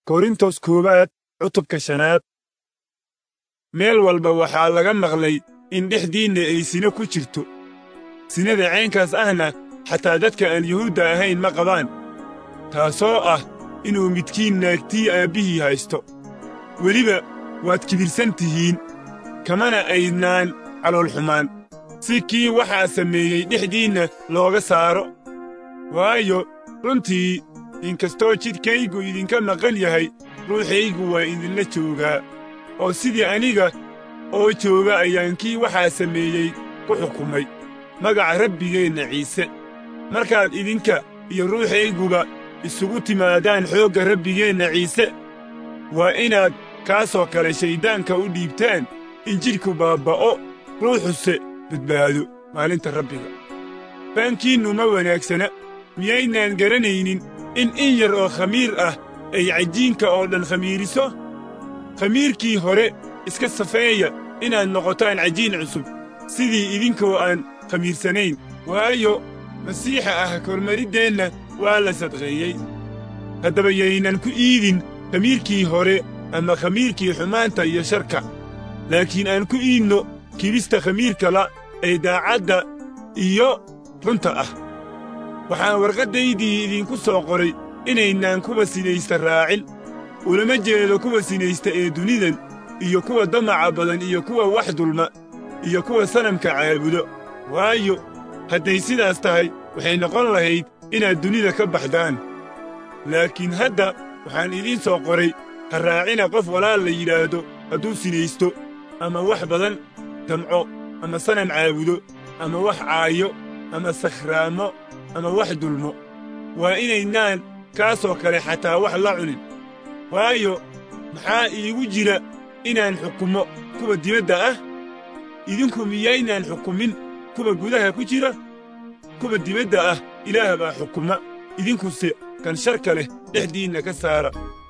korintos koowaad cutubka shanaad meel walba waxaa laga maqlay in dhexdiinna ay sino ku jirto sinada caynkaas ahna xataa dadka aan yuhuudda ahayn ma qabaan taasoo ah inuu midkiin naagtii aabbihii haysto weliba waad kibirsan tihiin kamana aydnaan caloolxumaan si kii waxaa sameeyey dhexdiinna looga saaro waayo runtii inkastoo jidhkaygu idinka maqan yahay ruuxaygu waa idinla joogaa oo sidii aniga oo jooga ayaan kii waxaa sameeyey ku xukumay magaca rabbigeenna ciise markaad idinka iyo ruuxayguba isugu timaadaan xoogga rabbigeenna ciise waa inaad kaasoo kale shayddaanka u dhiibtaan in jidhku baabba'o ruuxuse badbaado maalinta rabbiga faankiinnu ma wanaagsana miyaynaan garanaynin in in yar oo khamiir ah ay cajiinka oo dhan khamiiriso khamiirkii hore iska safeeya inaad noqotaan cajiin cusub sidii idinkoo aan khamiirsanayn waayo masiixa ah kormariddeenna waa la sadqeeyey haddaba yaynan ku iidin khamiirkii hore ama khamiirkii xumaanta iyo sharka laakiin aan ku iidno kibista khamiirkala ee daacadda iyo runta ah waxaan warqaddaydii idinku soo qoray inaynaan kuwa sinaysta raacin ulama jeedo kuwa sinaysta ee dunidan iyo kuwa damaca badan iyo kuwa wax dulma iyo kuwa sanamka caabudo waayo hadday sidaas tahay waxay noqon lahayd inaad dunida ka baxdaan laakiin hadda waxaan idiin soo qoray ha raacina qof walaal la yidhaahdo hadduu sinaysto ama wax badan damco ama sanam caabudo ama wax caayo ama sakhraamo ama wax dulmo waa inaynaan kaasoo kale xataa wax la cunin waayo maxaa iigu jira inaan xukumo kuwa dibadda ah idinku miyaynaan xukumin kuwa gudaha ku jira kuwa dibadda ah ilaah baa xukuma idinkuse kan sharka leh dhexdiinna ka saara